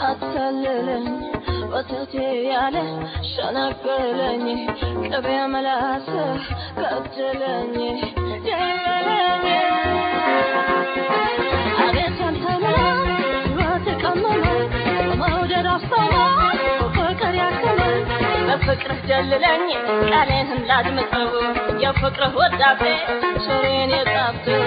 አታለለኝ ወተቴ ያለ ሸነገለኝ ቅቤ መላስ ገደለኝ ገደለኝ አቤት ያንተነ ሕይወት ቀመመ በመውደድ አፍሰመ በፍቅር ያከመ በፍቅርህ ደልለኝ ቃሌንም ላድምጠው የፍቅርህ ወዳሴ ሶሬን የጣፍተው